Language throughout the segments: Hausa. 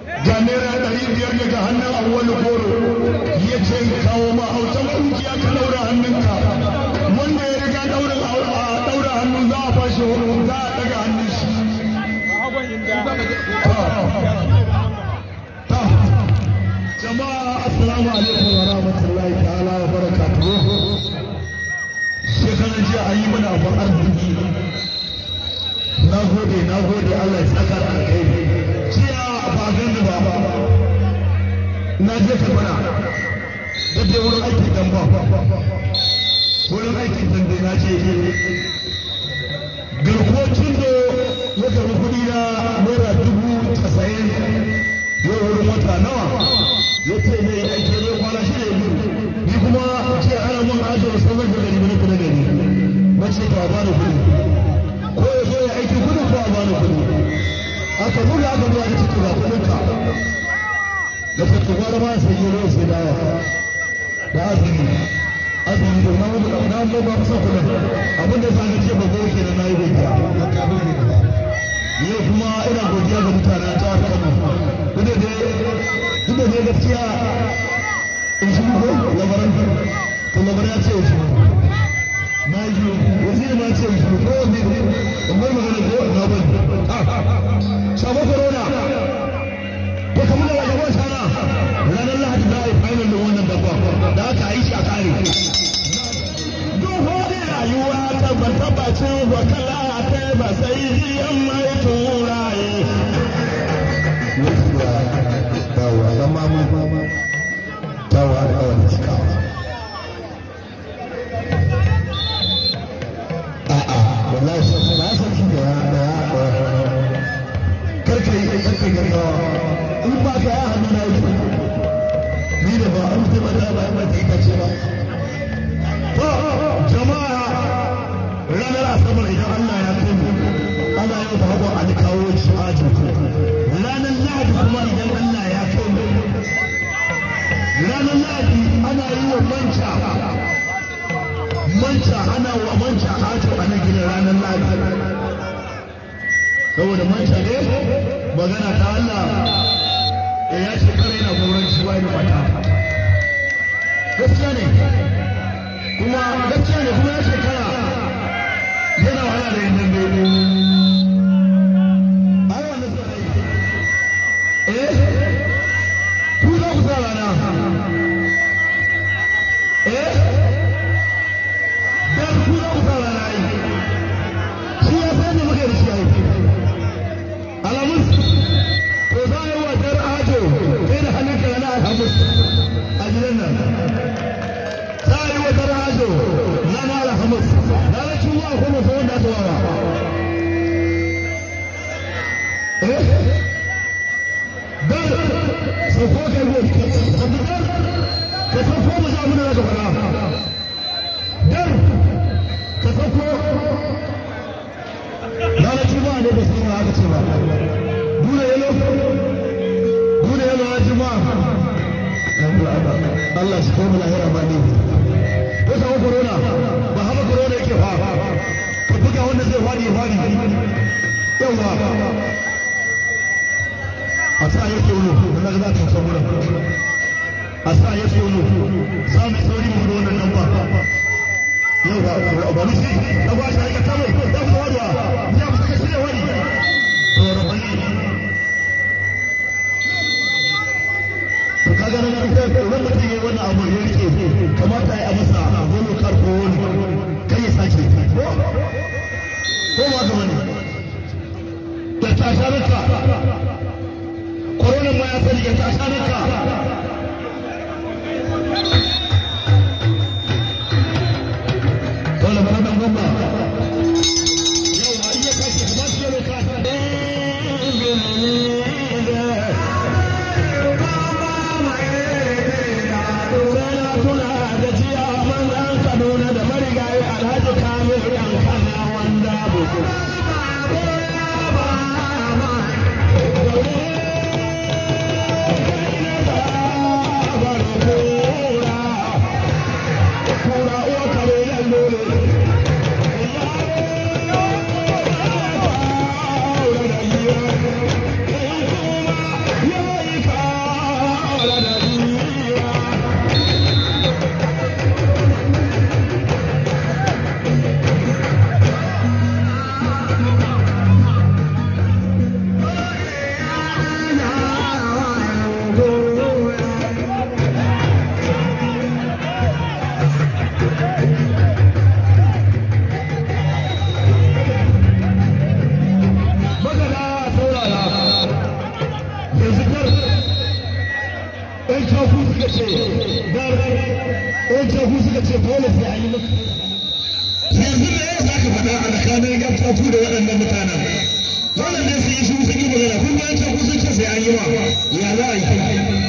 ga naira ɗari biyar daga hannun awwalu goro ya ce kawo mahautan kungiya ka ɗaura hannunka wanda ya riga ɗaura ɗaura hannu za a bashi za a ɗaga hannun shi jama'a assalamu alaikum wa rahmatullahi ta'ala wa barakatuhu shekaran jiya an yi mana abin arziki na gode na gode Allah ya saka da kai jiya ba gani ba na je kabana da dai wurin aikin dan ba wurin aikin dan dai na je garkuwacin da ya karbi kuɗi na naira dubu casa'in yau wurin wata nawa ya ce ne aiki ne kwana shi ne ni kuma ce ana mun ajiyar sauran da gari mana kula da ni na ce to a bani kuɗi ko ya zo ya aiki kuɗi ko a bani kuɗi aka buga aka buga aka ce ga kuɗin ka da ta tuba da ma sai yi ruwa sai dawa da azumi azumi da na mu na mu ba kusa kuɗin abin da sa ce ba goke da na yi godiya yau kuma ina godiya ga mutanen jihar Kano duk da duk da dai gaskiya in shi ko labaran to labaran ya ce shi na yi waziri ma ce shi ko wani in bar magana ko na bari sabo corona ko kamar da wajen wasa na ranar lahadi za a yi final da wannan dabba da aka yi shi a kare duhu da rayuwa tabbata bacin wakala ta ba sai yan mai turaye dawowa zama mu dawowa da kawai da cikawa a'a wallahi sai na san shi da ya da ya karka yi karka yi gaggawa in ba ka ya hannu na yi ni da ba an mutum da ba ba ta ita ce ba to jama'a ranar asabar idan Allah ya kai mu ana yau da hagu a kawo shi ajin ku ranar lahadi kuma idan Allah ya kai mu ranar lahadi ana yi wa manca manca ana wa manca ajo a na gina ranar lahadi saboda manca ne magana ta Allah da ya ce kare yana goron shi ba da mata gaskiya ne kuma gaskiya ne kuma ya shekara yana wahala da yin dambe ku za ku sa rana eh dan ku za ku sa rana yi shi ya san da muke da shi yi alamun to za a yi wa dar ajo kai da hannun ka na alhamis a gidan nan za a yi wa dar ajo na na alhamis ranar ciwo akwai mafi wanda aka wawa eh dan sauko kai go sabbitar ka sauko mu za mu da daga fara dar ka sauko ranar juma'a ne da sai aka ce ba dole yalo dole yalo na juma'a Allah shi kai mu lahira ba ne ko samu corona ba haka corona yake fa ka buga wanda zai fadi ya fadi yawa a sa ya tsoro wanda za ta san wurin a sa ya tsoro za mu sauri mu da wannan namba yau ba ba mu shi da ba shi ka kame da ku wadwa ya mu saka shi da wani to rabani to kaga nan ita wannan mutum yayi wannan abu ya rike kamata ya masa golo kar ko wani kai ya sake ko ko ba ga wani da tasharka koronan ma ya sani ya tasha naka dole ba dan gomba yau ma iya kashe kamar su yau ka Kaduna da marigayi Alhaji Kamil ɗan kana wanda buku. suka ce dar ɗan caku suka ce dole sai an yi maka yanzu da ya za ka faɗa a tsakanin yan caku da waɗannan mutanen wannan ne sun yi shi sun yi magana kun ga yan caku sun ce sai an yi wa ya za a yi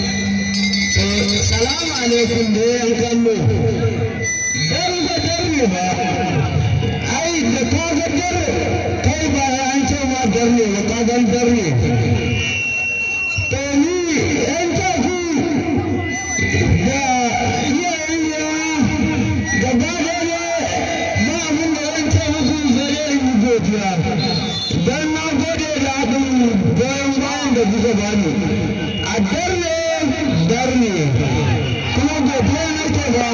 salamu alaikum da yan kallo dar ga dar ne ba ai da ka ga dar kai ba an ce ma dar ne ba ka gan dar ne to ni yan caku da iyayen yawa gaba da ne ba abin da zan ce musu sai dai in yi godiya don na gode da abin goyon bayan da kuka bani a darne darne kuma godiya nake ba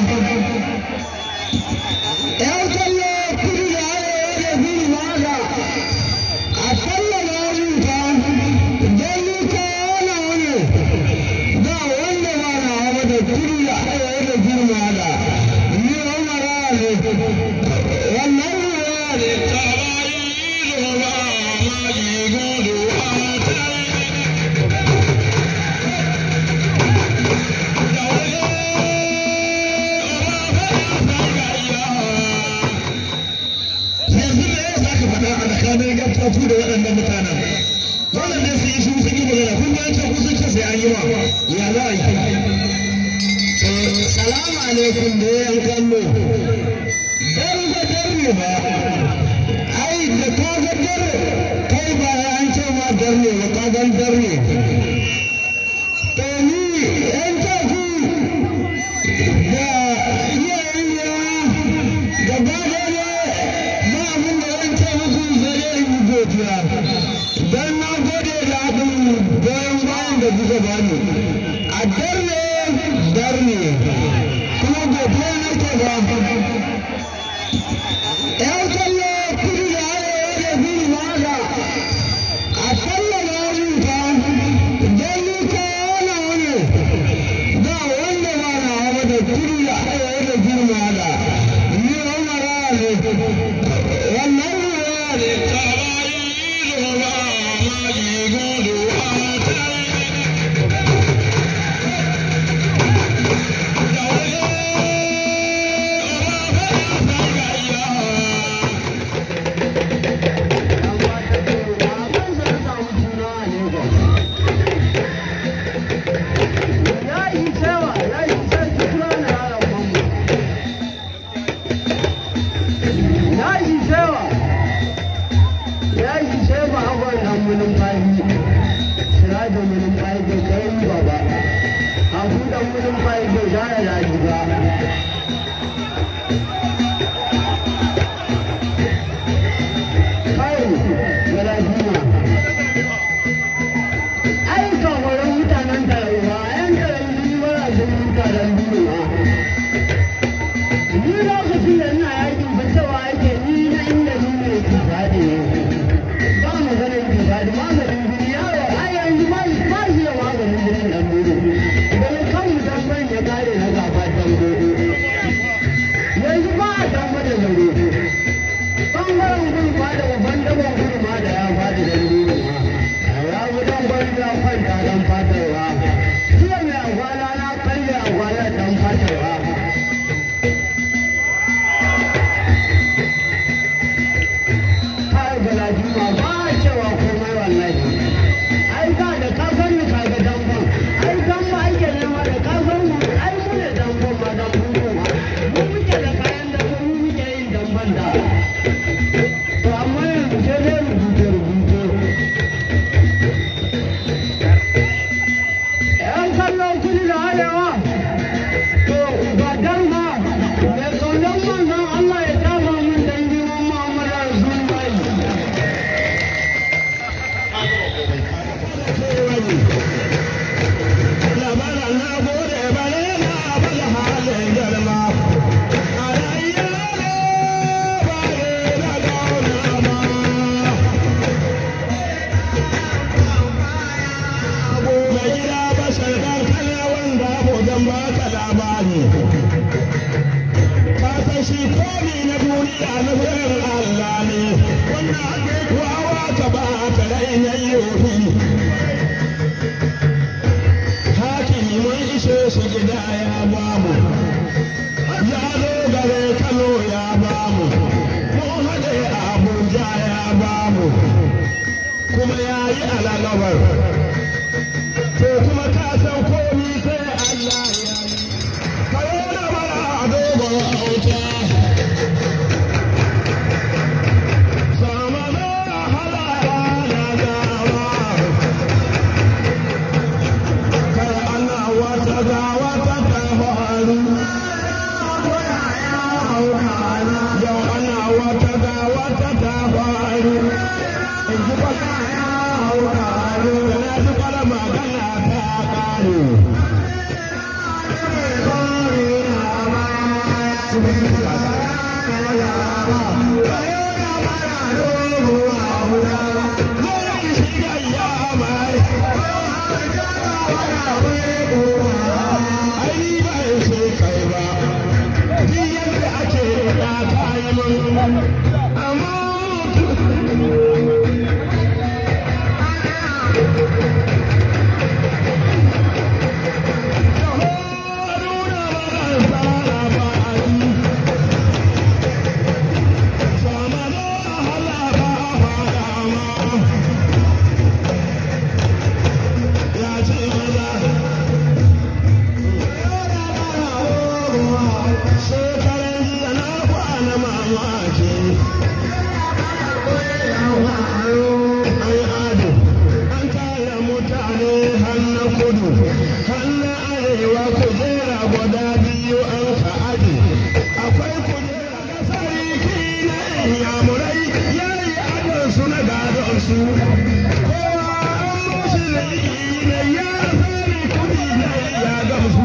yan kallo kudu da arewa da gudu ma haka a kalla na rubuta don ni kawo wani ba wanda ba na hawa da kudu da arewa da gudu ma haka ni umara ne wannan ruwa ne ta bayi ruwa ma ji gudu yanzu da ya za ka faɗa a tsakanin yan tafu da waɗannan mutanen wannan ne sun yi shi sun yi magana kun ga yan tafu sun ce sai an yi wa ya za a yi salamu alaikum da yan kallo dar ga dar ne ba ai da ka ga dar kai ba an ce ma dar ne ba ka gan dar ne to ni yan tafu da iyayen yawa gaba da ne ba abin da zan ce musu sai dai in yi godiya don na gode da abin goyon bayan da kuka bani a darne darne kuma godiya nake ba yan kallo kudu da arewa da gudu ma haka a kalla na rubuta don ni kawo wani ba wanda ba na hawa da kudu da arewa da gudu ma haka ni umara ne wannan ruwa ne ta bayi ruwa ma ji gudu kallon kudu da arewa to kuma ka san komi sai Allah ya yi kayo da bara a dogon auta sama da halawa na gawa kai ana wata gawa ta ta faru yau ana wata gawa ta ta faru in ji kwata da na ji kwala magana ta ƙare Shekaran jiya na kwana mamaki. Ai ado, an kaya mutane hannu kudu, hannu arewa kujera guda biyu an ka aje. Akwai kujera da sarki na yamurai ya yi adon su na gadon su. Kowa an mushi da ne ya sani kudi na ya gamsu.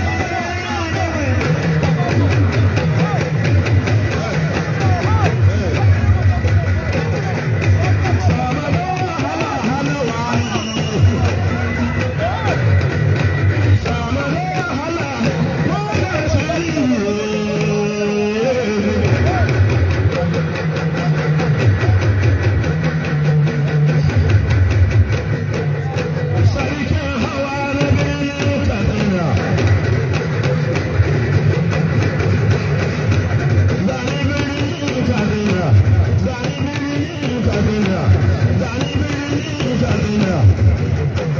Sarkin hawa na birnin Kaduna. Zani birnin Kaduna. Zani birnin Kaduna. Zani birnin Kaduna.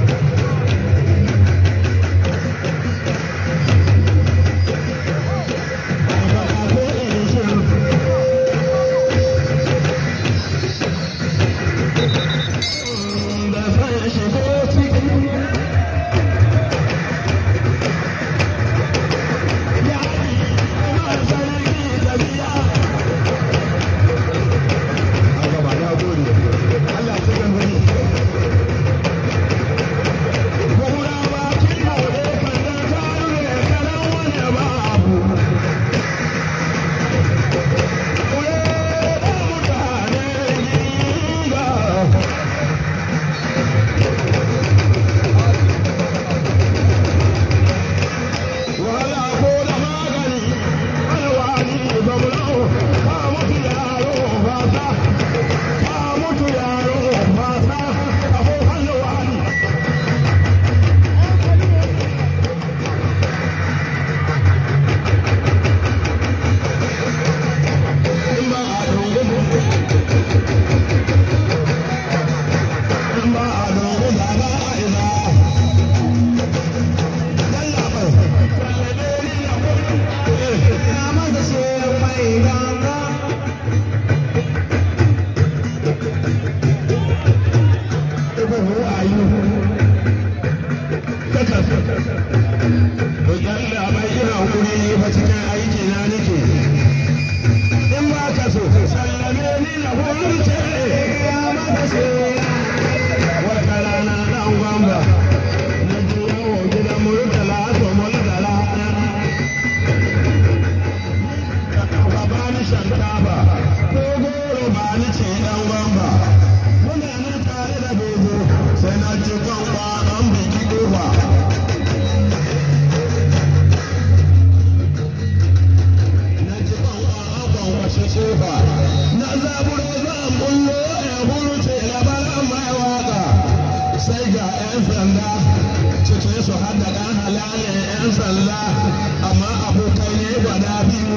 Ko in shiru. Da san shigo ciki. Wala ko da magani, alwani gwamnati, ka mutu yaro fasa, ka mutu yaro fasa, ka ho alwani. In ba a dungu, in ba a dungu da ba a ina. Yalla bai, sallade ni na gudu. Even who are you? Kaka. To yalla bai ina wuri ne fa cikin aiki na nake. In ba ka so, sallame ni na hulce. Wata rana dan gwamba. Na ji yawo gidan murtala to murtala. Ka ba ni shankafa, ko goro ba ni ce dan gwamba. Muna nan tare da dogo, sai na ci gwamba an biki kofa. Na ci gwamba an gwangwashe kofa. Na zaburo zan bullo ya huruce labaran mai waka. Sai ga 'yan sanda cikin su har da ɗan halalin 'yan sanda amma abokai ne gwada biyu.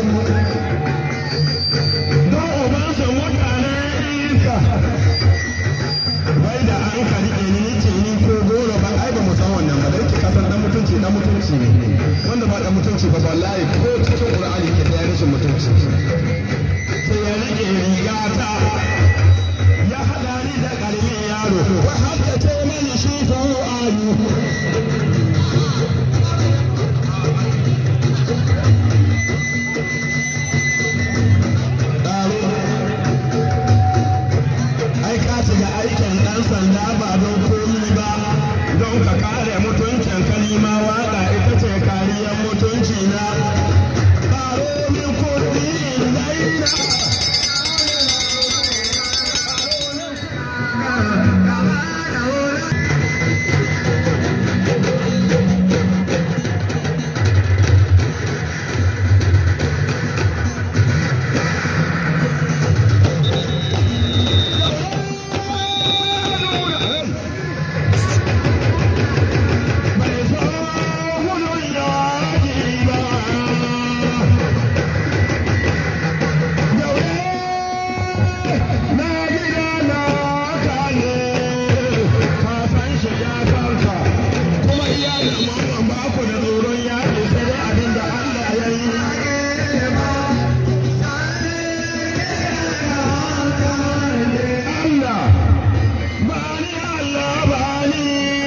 Don ubansa mutanen iska bai da hankali ɗin ni ce ni ko goro ba ai ba mutunci ne wanda ba dan mutunci ba wallahi ko cikin qur'ani ke da rashin mutunci sai ya rike riga ta ya hada ni da karamin yaro wa hadda ta mani shi fa ayu ai ka shiga aikin ɗan sanda ba don komi ba don ka kare mutuncin kalima waƙa ita ce kariyar mutunci na ƙaro min kuɗi in daina bai so gudun yaƙi ba daure na gida na kane ka san shiga kanka kuma iya da mamman ba ku da tsoron yaƙi sai dai abin da Allah ya yi Allah bani Allah bani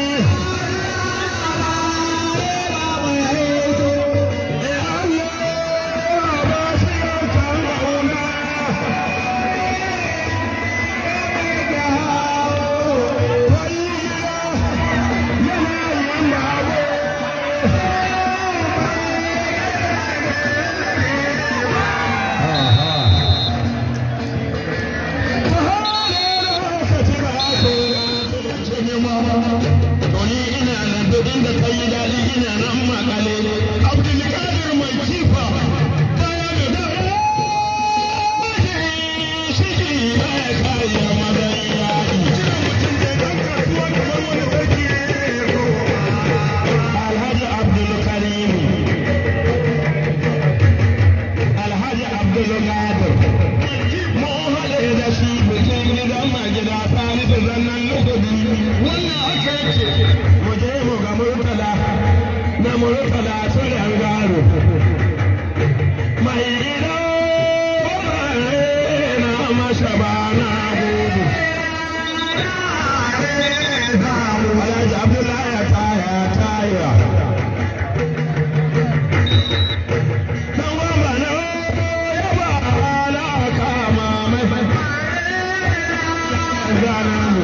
Tony ina nan duk inda ka yi daɗi ina nan makale. Abdulkadir mai kifa baya da dawo. Shiki baya kaya madan yaƙi. Alhaji Abdulkarim. Alhaji Abdulkadir. Mun haɗe da shi bikin gidan magida Salisu zannan lukudi. Wannan aka yake. Mu je mu ga Murtala na Murtala Sulen Garo. Mai gida na masa ba na gudu. Alhaji Abdullahi ya taya taya. Dan gwamba na ya ba alaka mamai. Zanamu.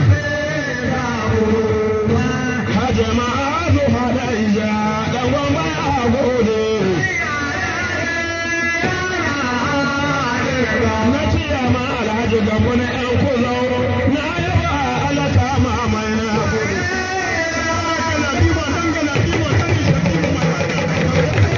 Hajji ma'azu hada ija dan gwamba ya gode. Na ciya ma alhaji gambo na ‘yan kuzo na yaba alaka mamai na gode. Galadima dan galadima dan ishaƙi mai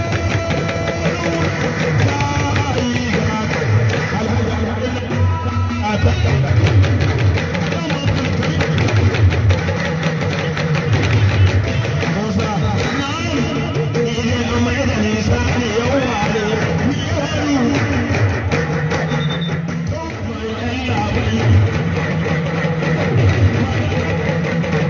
Thank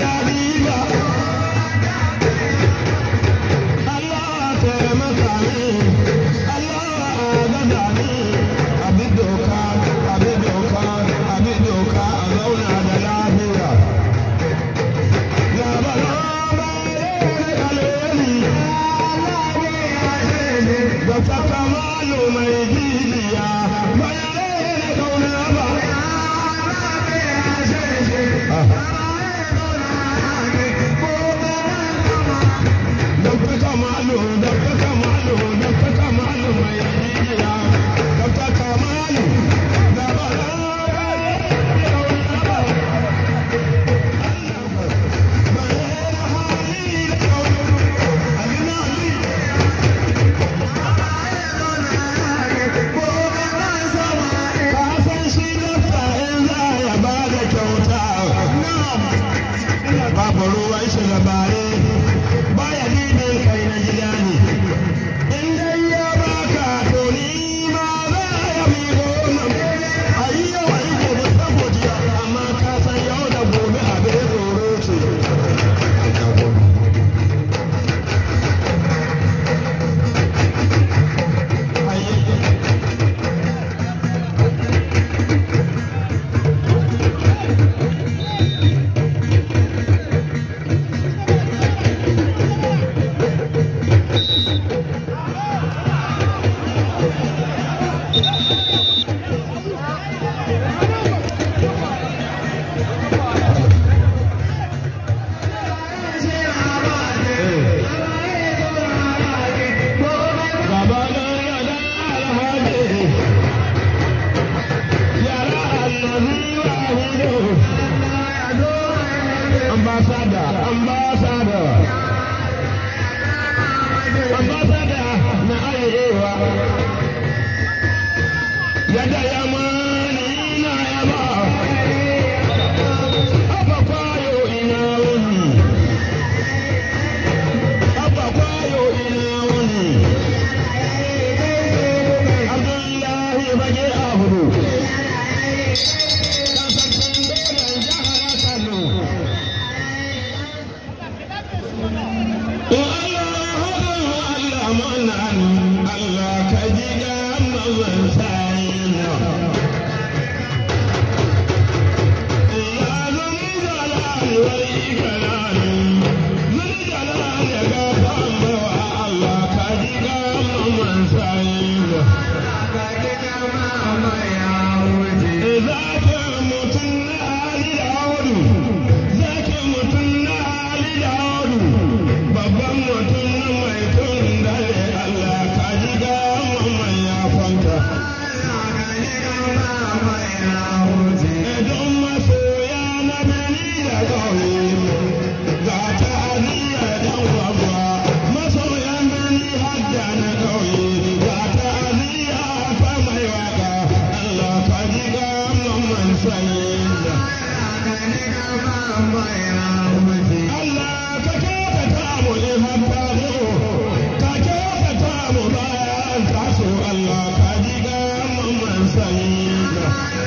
daɗi ba Allah taimaka min Allah gaza min abin doka abin doka abin doka a zauna da lafiya da ta kamalu mai jijiya bayan da kauna ba Dr. Kamalu, Dr. Kamalu, Dr. Kamalu mai jijiya Dr. Kamalu da ba babu ruwan shi labare baya dibin kai na gida ne in dai ya baka to ni ma za ya mi gona a yi yau a yi gobe saboda amma ka san yau da gobe abin tsoro ce Baba na yada alhaji yara allazi wahido ambassador ambassador ambassador na arewa yadda yamani na yaba Abba kwayo ina wuni Abba kwayo ina wuni Abdullahi bage ahudu kasashen dole jihar Kano Allah manan Allah ka ji ga mazan sayin Ya zun jalali wal ikrami zun jalali ya ga tambawa Allah ka ji ga mazan sayin Zakin mutum na Ali Daudu, zakin mutum na Ali Daudu, babban mutum na mai tun dare Allah ka ji ga mamman ya kwanta. Don masoya na bini da ƙauye, ga ta'aziyya dan babba, masoyan bini hadda na ƙauye, ga ta'aziyya ta mai waka, Allah ka ji ga mamman sanyin da. Allah ka kyautata mu in har ta zo, ka kyautata mu bayan ta so Allah ka ji ga mamman sanyin da.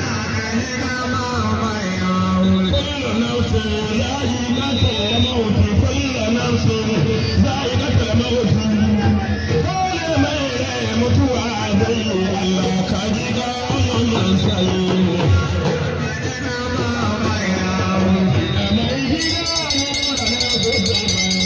كل نفس ذائقة الموت كل نفس ذائقة الموت كل من mutuwa zai Allah ka ji ga mamman sanyin da.